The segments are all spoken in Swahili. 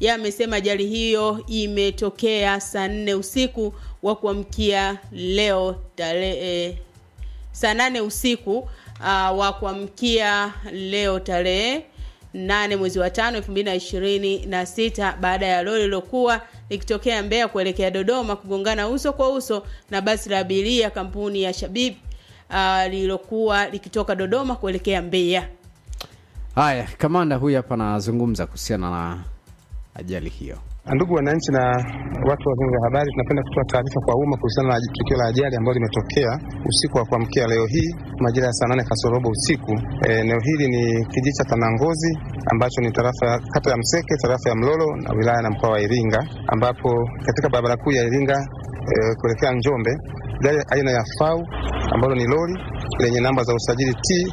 yeye amesema ajali hiyo imetokea saa nne usiku wa kuamkia leo tarehe eh, saa nane usiku uh, wa kuamkia leo tarehe nane mwezi wa tano elfu mbili na ishirini na sita baada ya lori lilokuwa likitokea Mbeya kuelekea Dodoma kugongana uso kwa uso na basi la abiria kampuni ya Shabib uh, lililokuwa likitoka Dodoma kuelekea Mbeya. Haya, kamanda huyu hapa anazungumza kuhusiana na ajali hiyo. Ndugu wananchi na watu wa vyombo vya habari, tunapenda kutoa taarifa kwa umma kuhusiana na tukio la ajali ambalo limetokea usiku wa kuamkia leo hii majira ya saa nane kasorobo usiku. Eneo hili ni kijiji cha Tanangozi ambacho ni tarafa ya kata ya Mseke, tarafa ya Mlolo na wilaya na mkoa wa Iringa, ambapo katika barabara kuu ya Iringa e, kuelekea Njombe gari aina ya FAU ambalo ni lori lenye namba za usajili T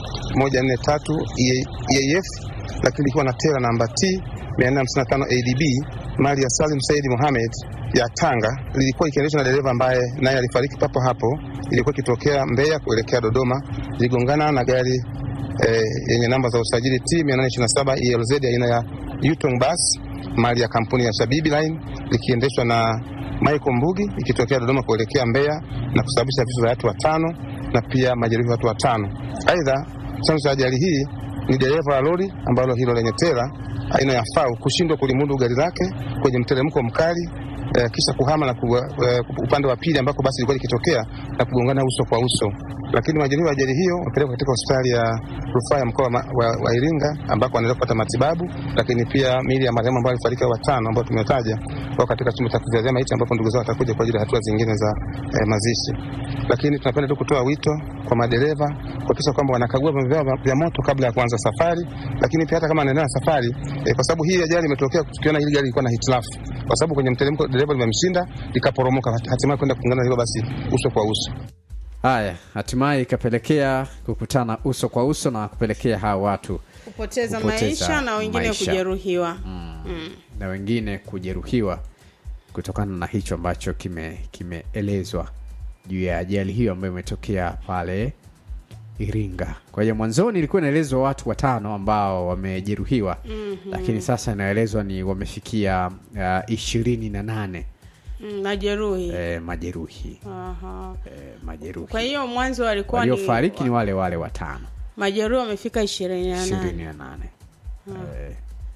143 EAF lakini likiwa na tera namba T 455 ADB mali ya Salim Said Mohamed ya Tanga lilikuwa ikiendeshwa na dereva ambaye naye alifariki papo hapo. Ilikuwa ikitokea Mbeya kuelekea Dodoma, iligongana na gari eh, yenye namba za usajili T 827 ELZ aina ya Yutong Bus mali ya kampuni ya Shabibi Line likiendeshwa na Michael Mbugi ikitokea Dodoma kuelekea Mbeya na kusababisha vifo vya watu watano na pia majeruhi watu watano. Aidha, chanzo cha ajali hii ni dereva wa lori ambalo hilo lenye tera aina ya FAU kushindwa kulimudu gari lake kwenye mteremko mkali eh, kisha kuhama na ku, eh, upande wa pili ambako basi ilikuwa likitokea na kugongana uso kwa uso. Lakini majeruhi wa ajali hiyo wapelekwa katika hospitali ya rufaa ya mkoa wa, wa, wa Iringa ambako wanaendelea kupata matibabu, lakini pia miili ya marehemu ambao alifariki watano ambao tumetaja wao katika chumba cha kuzazia maiti ambapo ndugu zao watakuja kwa ajili ya hatua zingine za eh, mazishi. Lakini tunapenda tu kutoa wito kwa madereva kuhakikisha kwamba wanakagua vyombo vyao vya moto kabla ya kuanza safari, lakini pia hata kama anaendelea na safari eh, kwa sababu hii ajali imetokea tukiona hili gari lilikuwa na hitilafu, kwa sababu kwenye mteremko dereva limemshinda likaporomoka, hatimaye kwenda kukungana hilo basi uso kwa uso. Haya, hatimaye ikapelekea kukutana uso kwa uso na kupelekea hawa watu Kupoteza, Kupoteza maisha na wengine maisha. kujeruhiwa. na wengine kujeruhiwa kutokana na hicho ambacho kime kimeelezwa juu ya ajali hiyo ambayo imetokea pale Iringa. Kwa hiyo mwanzoni ilikuwa inaelezwa watu watano ambao wamejeruhiwa mm-hmm. lakini sasa inaelezwa ni wamefikia uh, ishirini na nane Mm, majeruhi. eh, majeruhi Aha. eh, majeruhi Kwa hiyo mwanzo walikuwa ni waliofariki ni wale wale watano majeruhi wamefika ishirini na ishirini nane. na nane eh,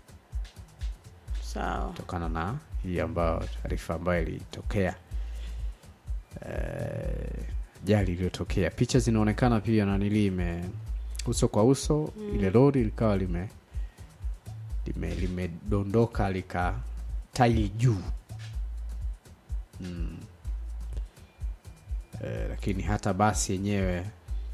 Sawa. kutokana na hii ambayo taarifa ambayo ilitokea eh, jali iliyotokea picha zinaonekana pia nanili ime uso kwa uso mm. ile lori likawa lime lime limedondoka lika tairi juu mm. eh, lakini hata basi yenyewe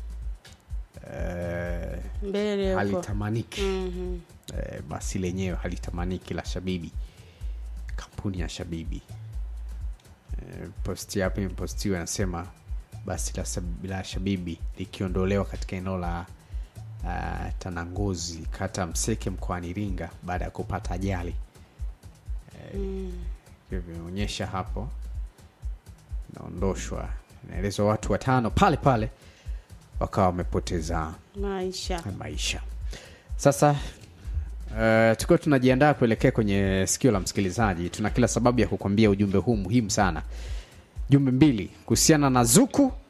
eh, Mbele huko. halitamaniki Mhm. eh, basi lenyewe halitamaniki la shabibi kampuni ya shabibi eh, posti hapo imepostiwa anasema basi la, Sab- la shabibi likiondolewa katika eneo la uh, tanangozi kata mseke mkoani iringa baada ya kupata ajali eh, hivyo vimeonyesha hapo inaondoshwa inaelezwa watu watano pale pale wakawa wamepoteza Maisha. maisha sasa uh, tukiwa tunajiandaa kuelekea kwenye sikio la msikilizaji tuna kila sababu ya kukwambia ujumbe huu muhimu sana jumbe mbili kuhusiana na zuku uh,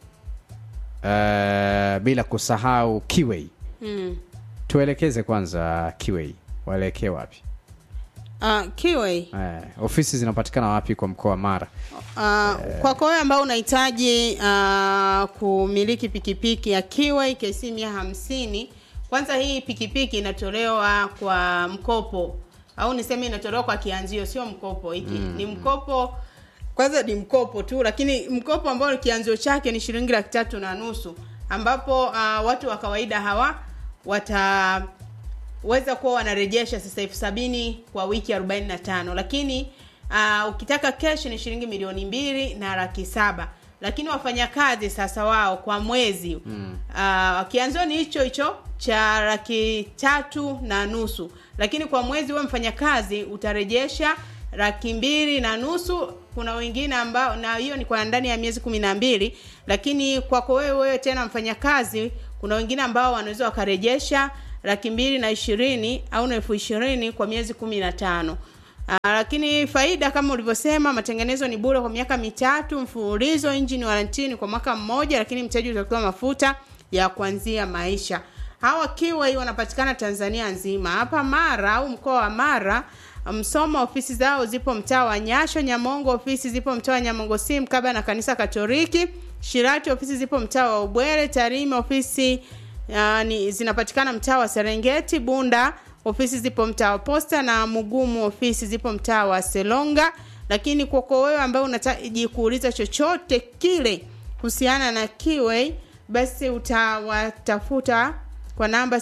bila kusahau kiwei Mm. tuelekeze kwanza kiwei waelekee wapi Uh, Kiwei. uh, ofisi zinapatikana wapi kwa mkoa wa mara Uh, kwako wewe ambao unahitaji uh, kumiliki pikipiki ya Kiwei KC mia hamsini, kwanza hii pikipiki inatolewa kwa mkopo au niseme inatolewa kwa kianzio, sio mkopo hiki mm. ni mkopo kwanza ni mkopo tu, lakini mkopo ambao kianzio chake ni shilingi laki tatu na nusu ambapo uh, watu wa kawaida hawa wata weza kuwa wanarejesha sasa elfu sabini kwa wiki 45 lakini uh, ukitaka kesh ni shilingi milioni mbili na laki saba lakini wafanyakazi sasa wao kwa mwezi mm. uh, kianzio ni hicho hicho cha laki tatu na nusu lakini kwa mwezi huwe mfanyakazi utarejesha laki mbili na nusu kuna wengine ambao na hiyo ni kwa ndani ya miezi kumi na mbili lakini kwako wewe wewe tena mfanyakazi kuna wengine ambao wanaweza wakarejesha laki mbili na ishirini au na elfu ishirini kwa miezi kumi na tano Aa, lakini faida kama ulivyosema, matengenezo ni bure kwa miaka mitatu mfululizo, engine warranty kwa mwaka mmoja, lakini mteja utapewa mafuta ya kuanzia maisha. Hawa Kiway wanapatikana Tanzania nzima, hapa Mara au mkoa wa Mara Msoma ofisi zao zipo mtaa wa Nyasho. Nyamongo ofisi zipo mtaa wa Nyamongo si mkaba na kanisa Katoliki. Shirati ofisi zipo mtaa wa Ubwere. Tarime ofisi uh, ni zinapatikana mtaa wa Serengeti. Bunda ofisi zipo mtaa wa Posta na Mugumu ofisi zipo mtaa wa Selonga. Lakini kwako wewe ambaye unahitaji kuuliza chochote kile kuhusiana na Kiway, basi utawatafuta kwa namba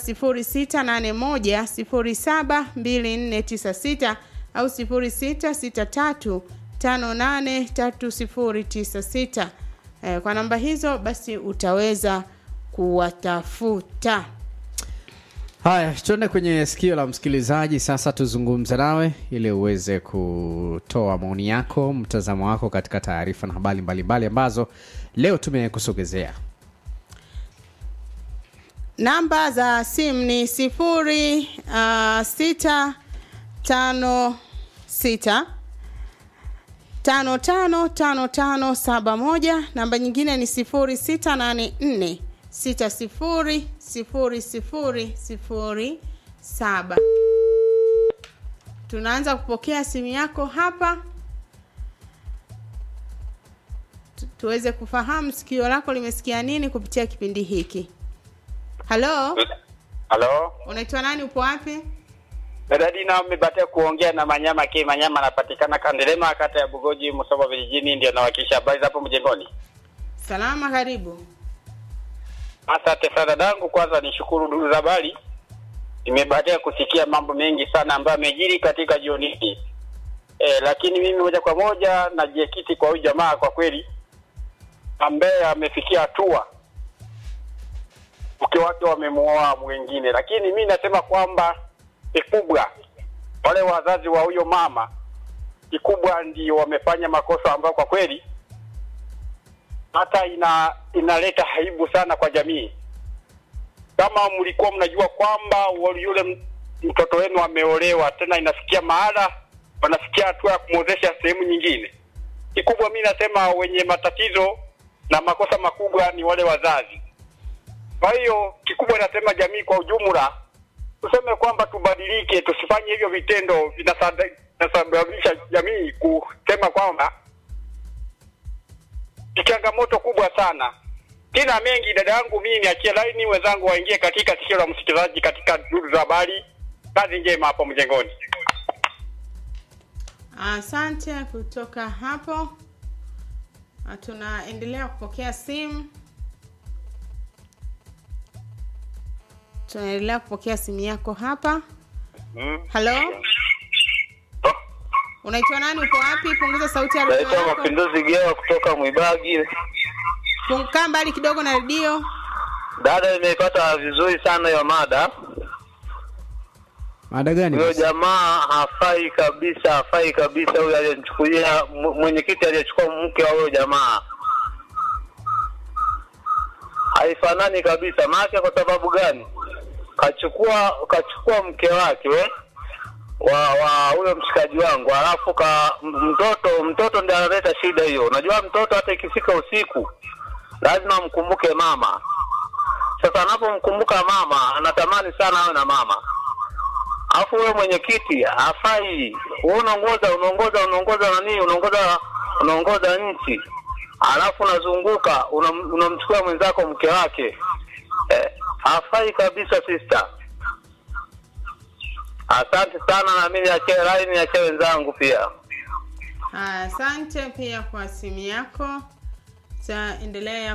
0681072496 au 0663583096. Eh, kwa namba hizo basi utaweza kuwatafuta. Haya, tuende kwenye sikio la msikilizaji sasa, tuzungumze nawe ili uweze kutoa maoni yako, mtazamo wako katika taarifa na habari mbalimbali ambazo leo tumekusogezea. Namba za simu ni sifuri uh, sita tano sita tano tano tano tano saba moja. Namba nyingine ni sifuri sita nane nne sita sifuri sifuri sifuri sifuri saba. Tunaanza kupokea simu yako hapa Tu- tuweze kufahamu sikio lako limesikia nini kupitia kipindi hiki. Halo, Halo, unaitwa nani? Upo wapi? dada Dina, umebatia kuongea na Manyama K. Manyama anapatikana Kandelema, kata ya Bugoji, Musoma vijijini, ndio nawakilisha habari za hapo mjengoni. Salama, karibu. Asante sana dadangu, kwanza nishukuru ndugu za habari, nimebahatika kusikia mambo mengi sana ambayo yamejiri katika jioni hii e, lakini mimi moja kwa moja najiekiti kwa huyu jamaa kwa kweli, ambaye amefikia hatua mke wake wamemuoa mwingine, lakini mi nasema kwamba kikubwa wale wazazi wa huyo mama kikubwa ndio wamefanya makosa ambayo kwa kweli hata ina inaleta aibu sana kwa jamii. Kama mlikuwa mnajua kwamba wa- yule m- mtoto wenu ameolewa, tena inafikia mahala wanafikia hatua ya kumwozesha sehemu nyingine, kikubwa mi nasema wenye matatizo na makosa makubwa ni wale wazazi. Kwa hiyo kikubwa nasema jamii kwa ujumla tuseme kwamba tubadilike, tusifanye hivyo vitendo vinasada- vinasababisha jamii kusema kwamba ni changamoto kubwa sana. Sina mengi dada yangu, mimi niachie laini, wenzangu waingie katika sikio la msikilizaji katika duru za habari. Kazi njema hapo mjengoni. Asante. Kutoka hapo ah, tunaendelea kupokea simu, tunaendelea kupokea simu yako hapa. Mm. Halo, unaitwa nani? Upo wapi? Punguza sauti ya redio Naitwa yako, Mapinduzi Gewa kutoka Mwibagi. Pung- kaa mbali kidogo na redio. Dada, nimeipata vizuri sana hiyo mada. Mada gani? Huyo basi? jamaa hafai kabisa, hafai kabisa. Huyo aliyemchukulia m- mwenyekiti aliyechukua mke wa huyo jamaa haifanani kabisa. Maana kwa sababu gani? Kachukua kachukua mke wake we, wa wa huyo mshikaji wangu, alafu ka m- mtoto mtoto ndiye analeta shida hiyo. Unajua mtoto hata ikifika usiku lazima mkumbuke mama. Sasa anapomkumbuka mama, anatamani sana awe na mama alafu wewe mwenyekiti hafai. Wewe unaongoza unaongoza unaongoza nani? Unaongoza unaongoza nchi, alafu unazunguka unam- unamchukua mwenzako mke wake eh, hafai kabisa sister. Asante sana, na mimi niachie line, niachie wenzangu pia. Haya, Asante pia kwa simu yako. Taendelea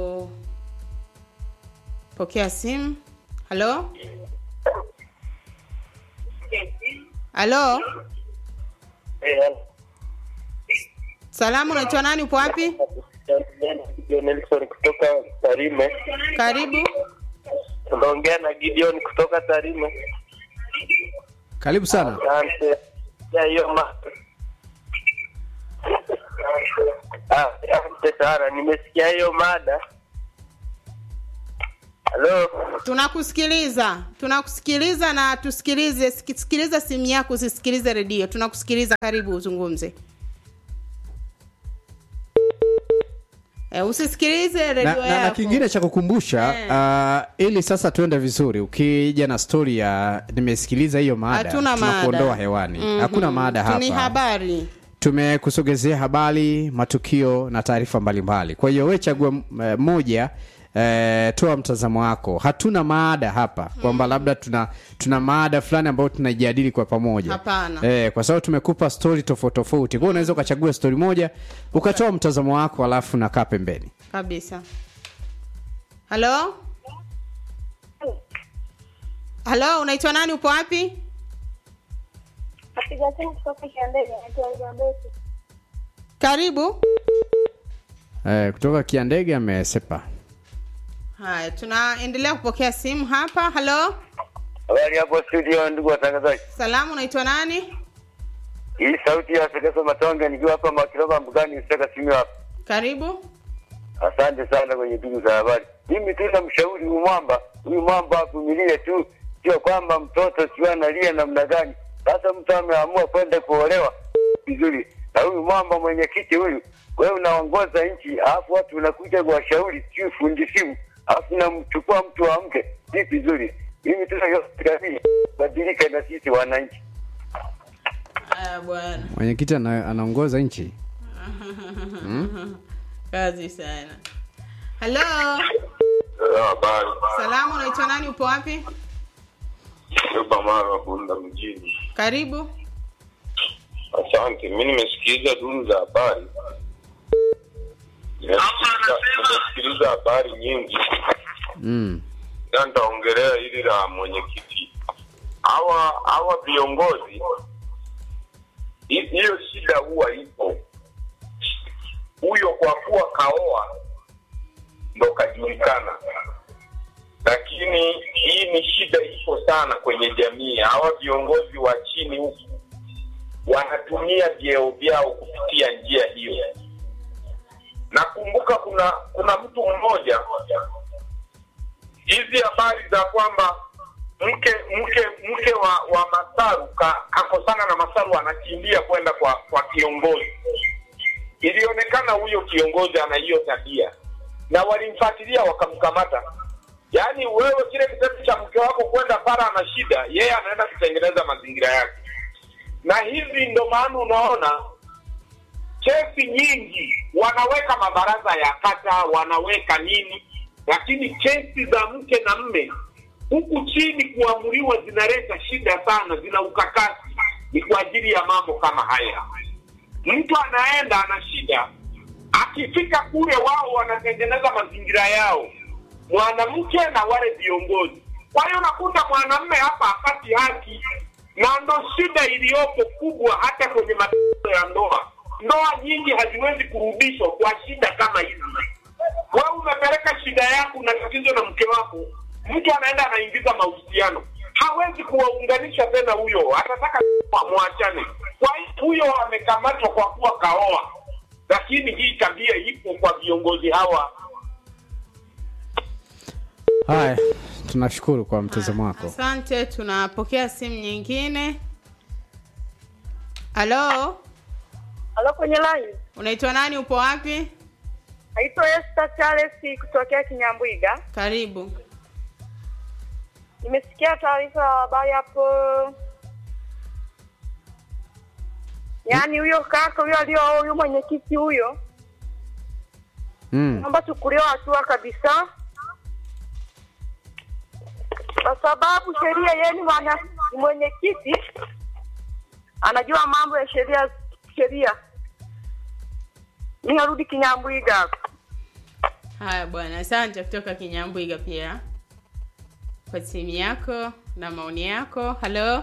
kupokea simu. Halo, halo, salamu, unaitwa nani? Upo wapi? Nelson kutoka Tarime. Karibu. Unaongea na Gideon kutoka Tarime. Karibu sana. Asante. Ya hiyo ma Ah, asante sana. Nimesikia hiyo mada. Halo, tunakusikiliza tunakusikiliza na tusikilize siki- sikiliza simu yako usisikilize redio tunakusikiliza karibu uzungumze e, usisikilize na, redio na, na yako kingine cha kukumbusha uh, ili sasa tuende vizuri ukija na stori ya nimesikiliza hiyo mada hatuna tunakuondoa mada hewani Mhm. hakuna mada hapa ni habari tumekusogezea habari matukio na taarifa mbalimbali kwa hiyo we chagua m- moja eh, toa mtazamo wako hatuna maada hapa kwamba labda tuna tuna maada fulani ambayo tunaijadili kwa pamoja Hapana. eh, kwa sababu tumekupa stori tofauti tofauti kwa hiyo unaweza ukachagua stori moja ukatoa mtazamo wako alafu nakaa pembeni kabisa halo halo unaitwa nani upo wapi Napiga simu kutoka Kiandege, naitwa Elizabeth. karibu eh, kutoka kiandege amesepa haya tunaendelea kupokea simu hapa halo habari hapo studio, ndugu watangazaji. salamu unaitwa nani Hii sauti ya Segeso Matonge nikiwa hapa Makiroba Mbugani, Usaka Simiyu hapa. karibu Asante sana kwenye duru za habari. Mimi tu namshauri huyu mwamba, huyu mwamba avumilie tu, sio kwamba mtoto sio analia namna gani. Sasa mtu ameamua kwenda kuolewa vizuri, na huyu mwamba mwenyekiti huyu, wewe unaongoza nchi, alafu watu unakuja kuwashauri sio fundi simu, alafu namchukua mtu wa mke, si vizuri. Mimi tu nayotakani badilika na sisi wananchi. haya bwana mwenyekiti ana, anaongoza nchi kazi sana halo Habari, salamu unaitwa nani upo wapi Yoba Mara Bunda mjini. karibu Asante, mi nimesikiliza duru za habari, Nimesikiliza- nimesikiliza habari nyingi, mm. na nitaongelea hili la mwenyekiti. Hawa hawa viongozi, hi- hiyo shida huwa ipo. Huyo kwa kuwa kaoa ndo kajulikana, lakini hii ni shida ipo sana kwenye jamii. Hawa viongozi wa chini huku wanatumia vyeo vyao kupitia njia hiyo. Nakumbuka kuna kuna mtu mmoja, hizi habari za kwamba mke mke mke wa wa Masaru ka, kakosana na Masaru anakimbia kwenda kwa kwa kiongozi. Ilionekana huyo kiongozi ana hiyo tabia, na walimfuatilia wakamkamata. Yaani wewe kile kitendo cha mke wako kwenda para ana shida, yeye anaenda kutengeneza mazingira yake na hivi ndo maana unaona kesi nyingi wanaweka mabaraza ya kata wanaweka nini lakini kesi za mke na mme huku chini kuamuriwa zinaleta shida sana zina ukakasi ni kwa ajili ya mambo kama haya mtu anaenda ana shida akifika kule wao wanatengeneza mazingira yao mwanamke na wale viongozi kwa hiyo nakuta mwanamme hapa hapati haki na ndo shida iliyopo kubwa hata kwenye matatizo ya ndoa ndoa nyingi haziwezi kurudishwa kwa shida kama hizi wewe umepeleka shida yako na tatizo na mke wako mtu anaenda anaingiza mahusiano hawezi kuwaunganisha tena huyo atataka mwachane kwa hiyo huyo amekamatwa kwa kuwa kaoa lakini hii tabia ipo kwa viongozi hawa haya tunashukuru kwa mtazamo wako asante tunapokea simu nyingine halo Halo, kwenye line. unaitwa nani upo wapi Naitwa Esther Charles kutokea Kinyambwiga. karibu Nimesikia taarifa ya habari hapo, yaani huyo kaka huyo alio huyo mwenyekiti huyo, mm. naomba chukuliwa hatua kabisa, kwa sababu sheria yeye ni mwana ni mwenyekiti, anajua mambo ya sheria sheria. Mi narudi Kinyambwiga hapo. haya bwana asante kutoka kinyambwiga pia kwa simu yako na maoni yako halo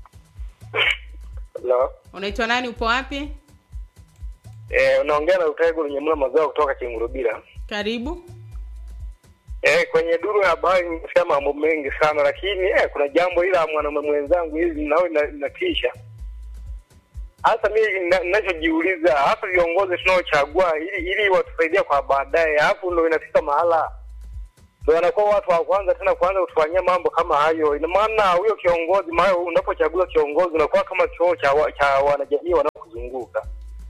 Hello. unaitwa nani upo wapi Eh, unaongea na Utego Lunyemula mazao kutoka Kingurubira. karibu Eh, kwenye duru ya habari nimesikia mambo mengi sana, lakini eh, kuna jambo ila mwanaume mwenzangu hivi nao inatisha. Hasa mimi na- ninachojiuliza, hasa viongozi tunaochagua ili ili watusaidie kwa baadaye, hapo ndo inafika mahala ndio wanakuwa watu wa kwanza tena kuanza kutufanyia mambo kama hayo. Ina maana huyo kiongozi, maana unapochagua kiongozi unakuwa kama kioo cha, wa- cha wanajamii wanaokuzunguka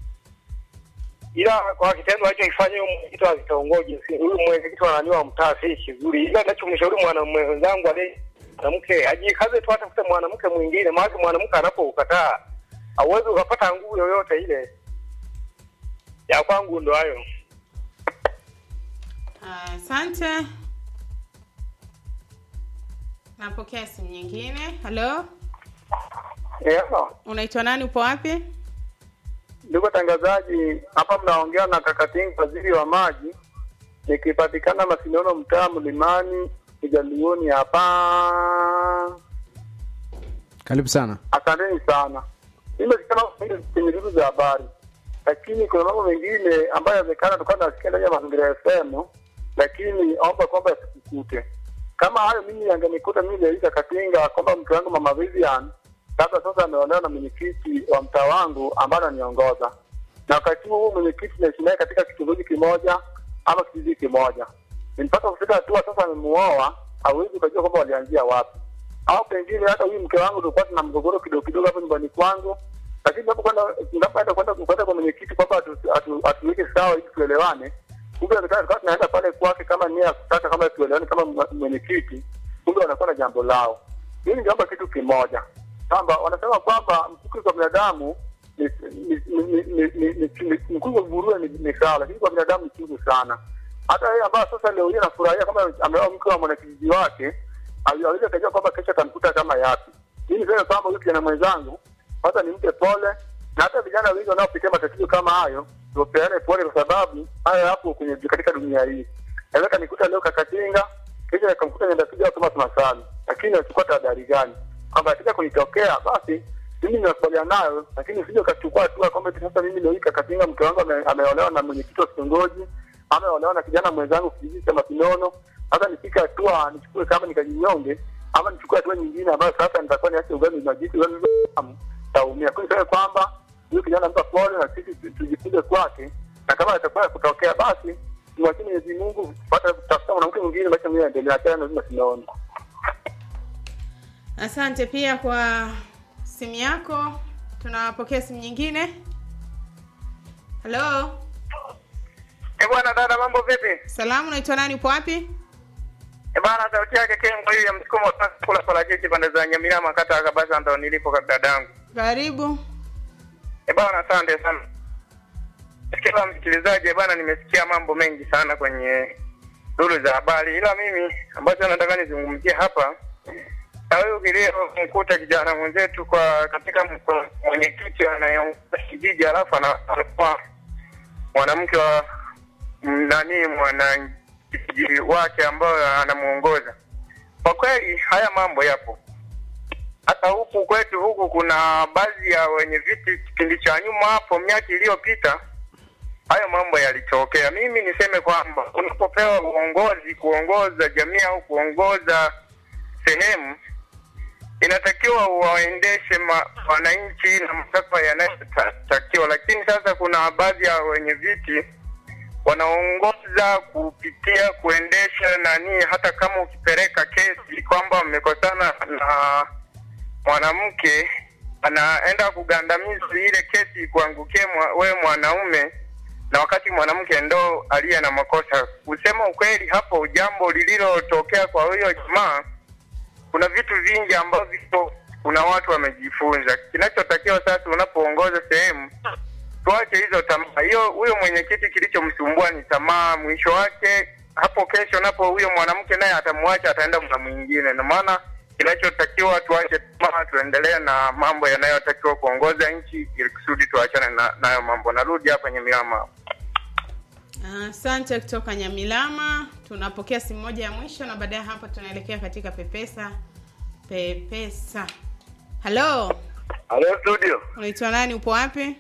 ila kwa kitendo alichokifanya huyo mwenyekiti wa kitongoji, si- huyu mwenyekiti wa nani wa mtaa si kizuri, ila nachomshauri mwanamume wenzangu aliye mwanamke ajikaze tu, atafute mwanamke mwingine, maana mwanamke anapoukataa hauwezi ukapata nguvu yoyote ile. Ya kwangu ndo hayo. Asante. Napokea simu nyingine. Halo, Yeah. unaitwa nani? Upo wapi? Ndugu watangazaji, hapa mnaongea na Kakatinga, waziri wa maji, nikipatikana Masinono, mtaa Mlimani, Kijaluoni hapa. karibu sana Asanteni sana. Mimi sikana kwenye vitu za habari, lakini kuna mambo mengine ambayo yamekana tukawa nasikia ndani ya mazingira FM, lakini omba kwamba yasikukute kama hayo. Mimi yangenikuta mimi Leisa Katinga kwamba mke wangu mama Vivian labda sasa ameolewa na mwenyekiti wa mtaa wangu ambaye ananiongoza, na wakati huo huo mwenyekiti naishi naye katika kitongoji kimoja ama kijiji kimoja. Mpaka kufika hatua sasa amemuoa, hauwezi ukajua kwamba walianzia wapi au pengine hata huyu mke wangu tulikuwa tuna mgogoro kidogo kidogo hapo nyumbani kwangu, lakini napokwenda napoenda kwenda kwenda kwa mwenyekiti kwamba atu- atu- atuweke sawa ili tuelewane, kumbe tukawa tukawa tunaenda pale kwake kama nia ya kutaka kama tuelewane kama mwe- mwenyekiti, kumbe wanakuwa na jambo lao. Mimi ningeomba kitu kimoja kwamba wanasema kwamba mkuki kwa binadamu ni ni- ni- ni- ni- ni- ni- ni- mkuki kwa nguruwe ni ni sawa, lakini kwa binadamu ni chungu sana. Hata yeye ambaye sasa leo hii anafurahia kama ameoa mke wa mwanakijiji wake aweze kujua kwamba kesho atamkuta kama yapi. Mimi niseme kwamba huyu kijana mwenzangu kwanza nimpe pole, na hata vijana wengi wanaopitia matatizo kama hayo tupeane pole, kwa sababu haya yapo kwenye katika dunia hii. Naweza kanikuta leo kakatinga, kesho nikamkuta nenda piga kama tunasali, lakini nachukua tahadhari gani kwamba katika kunitokea basi mimi ninakubaliana nayo, lakini usije ukachukua hatua kwamba eti sasa mimi leo hii kakatinga mke wangu ame- ameolewa na mwenyekiti wa kitongoji ama ameolewa na kijana mwenzangu kijiji cha Mapinono hata nifike hatua nichukue kama nikajinyonge ama nichukue hatua nyingine ambayo sasa nitakuwa niache ugali na jitu ugali damu taumia. Kwa hiyo kwamba huyu kijana mpa pole na sisi tu- tujifunze kwake, na kama atakuwa kutokea basi tumwachie Mwenyezi Mungu kupata kutafuta mwanamke mwingine, maisha mwenyewe yaendelea. Achana na lazima sinaona. Asante pia kwa simu yako. Tunapokea simu nyingine. Halo, Eh bwana dada, mambo vipi? salamu, unaitwa nani? Upo wapi? Eh bwana, sauti yake Kengo hiyo ya msukumo kula parachichi pande za Nyamirama kata ya Kabasa ndo nilipo kwa dadangu. Karibu. Eh bwana, asante sana. Kila msikilizaji eh bwana, nimesikia mambo mengi sana kwenye duru za habari, ila mimi ambacho nataka nizungumzie hapa na huyu kiliyomkuta kijana mwenzetu kwa katika mko- mwenyekiti anayeongoza kijiji, alafu ana- anakuwa mwanamke wa m- nani mwanakijiji wake ambayo anamuongoza. Kwa kweli haya mambo yapo hata huku kwetu huku kuna baadhi ya wenye viti kipindi cha nyuma hapo miaka iliyopita hayo mambo yalitokea mimi niseme kwamba unapopewa uongozi kuongoza jamii au kuongoza sehemu inatakiwa waendeshe ma- wananchi na matakwa yanayotakiwa lakini sasa kuna baadhi ya wenye viti wanaongoza kupitia kuendesha nani hata kama ukipeleka kesi kwamba mmekosana na mwanamke anaenda kugandamiza ile kesi kuangukie mwa, wewe mwanaume na wakati mwanamke ndo aliye na makosa. Kusema ukweli, hapo jambo lililotokea kwa huyo jamaa, kuna vitu vingi ambavyo kuna watu wamejifunza. Kinachotakiwa sasa, unapoongoza sehemu, tuache hizo tamaa. Hiyo huyo mwenyekiti kilichomsumbua ni tamaa. Mwisho wake hapo kesho, napo huyo mwanamke naye atamwacha, ataenda mna mwingine. Na maana kinachotakiwa tuache tamaa, tuendelee na mambo yanayotakiwa kuongoza nchi, ili kusudi tuachane na nayo mambo. Narudi hapa Nyamilama. Asante kutoka Nyamilama. Tunapokea simu moja ya mwisho na baadaye hapo tunaelekea katika Pepesa. Pepesa. Halo, Halo studio. unaitwa nani? Upo wapi?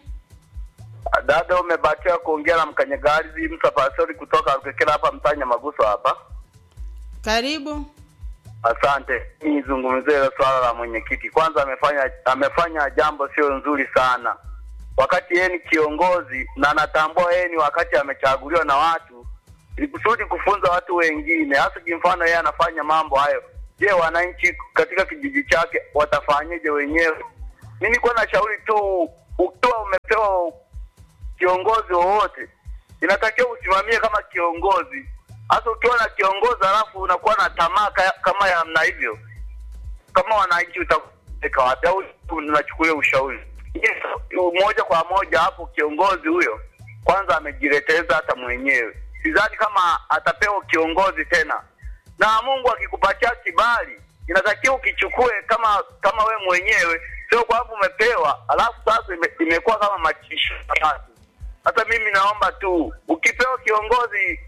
Dada, umebahatika kuongea na mkanyagari mtu pasori kutoka Rukekera hapa mtanya Maguso hapa. Karibu. Asante. Nizungumzie hilo swala la mwenyekiti. Kwanza amefanya amefanya jambo sio nzuri sana, wakati yeye ni kiongozi na anatambua yeye ni wakati amechaguliwa na watu, ili kusudi kufunza watu wengine, hasa kimfano yeye anafanya mambo hayo. Je, wananchi katika kijiji chake watafanyaje wenyewe? Mi nilikuwa na shauri tu, ukiwa umepewa kiongozi wowote, inatakiwa usimamie kama kiongozi. Hasa ukiwa na kiongozi alafu unakuwa na tamaa ka- kama ya namna hivyo, kama wananchi utapeleka wapi? Au unachukulia ushauri Yes, moja kwa moja hapo, kiongozi huyo kwanza amejileteleza hata mwenyewe. Sidhani kama atapewa kiongozi tena, na Mungu akikupatia kibali inatakiwa ukichukue kama kama we mwenyewe, sio kwamba umepewa alafu sasa ime, imekuwa kama machisho ya watu. Hata mimi naomba tu, ukipewa kiongozi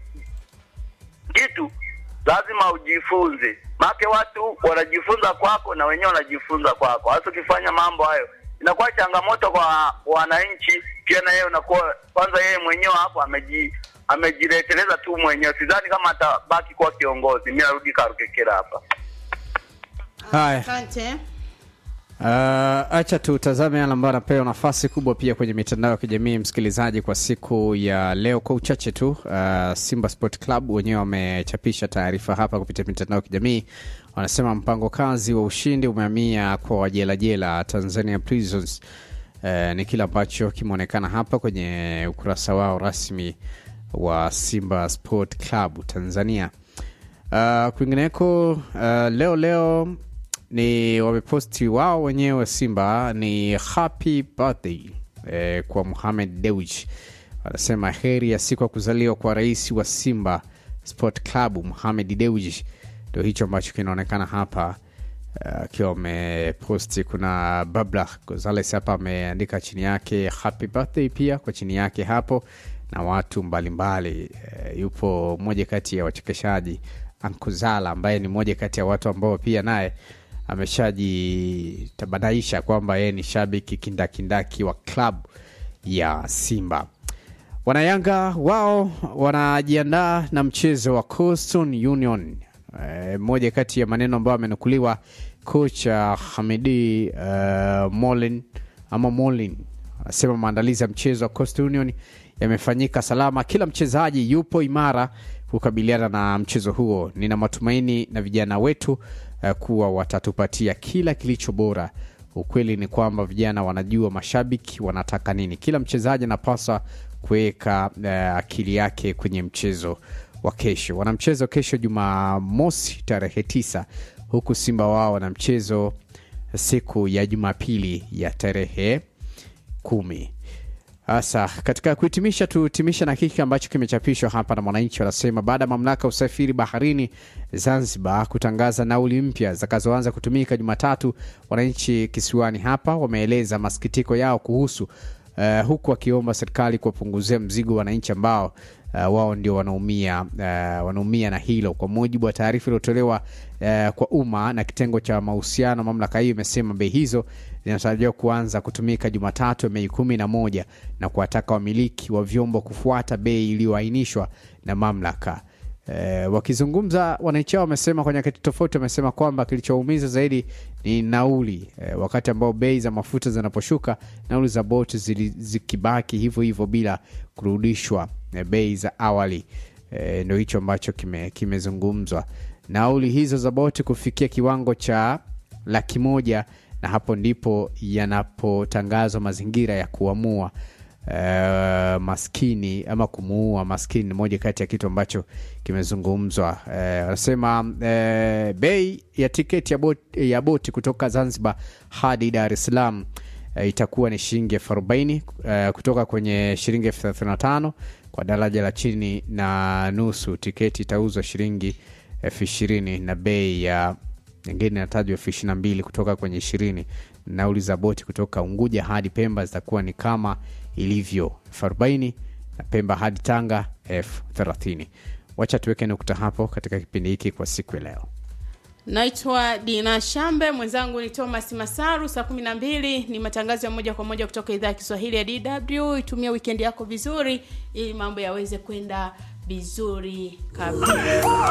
kitu lazima ujifunze, maana watu wanajifunza kwako na wenyewe wanajifunza kwako. Hasa ukifanya mambo hayo inakuwa changamoto kwa wananchi, pia na yeye unakuwa kwanza, yeye mwenyewe hapo ameji amejileteleza tu mwenyewe. Sidhani kama atabaki kuwa kiongozi. Mimi narudi Karukekera hapa. Haya. Asante. Uh, acha tutazame yale ambayo anapewa nafasi kubwa pia kwenye mitandao ya kijamii msikilizaji, kwa siku ya leo. Kwa uchache tu, uh, Simba Sport Club wenyewe wamechapisha taarifa hapa kupitia mitandao ya kijamii. Wanasema mpango kazi wa ushindi umehamia kwa wajelajela Tanzania Prisons. Uh, ni kile ambacho kimeonekana hapa kwenye ukurasa wao rasmi wa Simba Sport Club Tanzania. Uh, kwingineko uh, leo leo ni wameposti wao wenyewe Simba ni happy birthday eh, kwa Mohamed Dewji. Wanasema heri ya siku ya kuzaliwa kwa rais wa Simba Sport Club Mohamed Dewji. Ndio hicho ambacho kinaonekana hapa akiwa uh, ameposti. Kuna Babla Gonzales hapa ameandika chini yake happy birthday pia kwa chini yake hapo na watu mbalimbali uh, yupo mmoja kati ya wachekeshaji Ankuzala ambaye ni mmoja kati ya watu ambao pia naye ameshajitabanaisha kwamba yeye ni shabiki kindakindaki wa klabu ya Simba. Wanayanga wao wanajiandaa na mchezo wa Coastal Union. E, moja kati ya maneno ambayo amenukuliwa kocha Hamidi uh, Molin ama Molin anasema maandalizi ya mchezo wa Coastal Union yamefanyika salama, kila mchezaji yupo imara kukabiliana na mchezo huo. Nina matumaini na vijana wetu uh, kuwa watatupatia kila kilicho bora. Ukweli ni kwamba vijana wanajua mashabiki wanataka nini. Kila mchezaji anapaswa kuweka uh, akili yake kwenye mchezo wa kesho. Wana mchezo kesho Jumamosi tarehe tisa, huku Simba wao wana mchezo siku ya Jumapili ya tarehe kumi. Sasa katika kuhitimisha, tuhitimisha na kiki ambacho kimechapishwa hapa na Mwananchi. Wanasema baada ya mamlaka ya usafiri baharini Zanzibar kutangaza nauli mpya zitakazoanza kutumika Jumatatu, wananchi kisiwani hapa wameeleza masikitiko yao kuhusu uh, huku wakiomba serikali kuwapunguzia mzigo wananchi ambao uh, wao ndio wanaumia uh, wanaumia na hilo. Kwa mujibu wa taarifa iliyotolewa uh, kwa umma na kitengo cha mahusiano, mamlaka hiyo imesema bei hizo zinatarajiwa kuanza kutumika Jumatatu Mei kumi na moja na kuwataka wamiliki wa vyombo kufuata bei iliyoainishwa na mamlaka. E, wakizungumza wananchi hao wamesema kwa nyakati tofauti, wamesema kwamba kilichoumiza zaidi ni nauli e, wakati ambao bei za mafuta zinaposhuka, nauli za boti zikibaki hivyo hivyo bila kurudishwa e, bei za awali. E, ndo hicho ambacho kimezungumzwa kime nauli hizo za boti kufikia kiwango cha laki moja na hapo ndipo yanapotangazwa mazingira ya kuamua uh, maskini ama kumuua maskini ni moja kati ya kitu ambacho kimezungumzwa. Wanasema uh, uh, bei ya tiketi ya boti, ya boti kutoka Zanzibar hadi Dar es Salaam uh, itakuwa ni shilingi elfu arobaini uh, kutoka kwenye shilingi elfu thelathini na tano kwa daraja la chini na nusu. Tiketi itauzwa shilingi elfu ishirini na bei ya nyingine inatajwa elfu ishirini na mbili kutoka kwenye ishirini. Nauli za boti kutoka Unguja hadi Pemba zitakuwa ni kama ilivyo elfu arobaini na Pemba hadi Tanga elfu thelathini. Wacha tuweke nukta hapo katika kipindi hiki kwa siku ya leo. Naitwa Dina Shambe, mwenzangu ni Thomas Masaru. Saa kumi na mbili ni matangazo ya moja kwa moja kutoka idhaa ya Kiswahili ya DW. Itumia wikendi yako vizuri, ili mambo yaweze kwenda vizuri kabisa.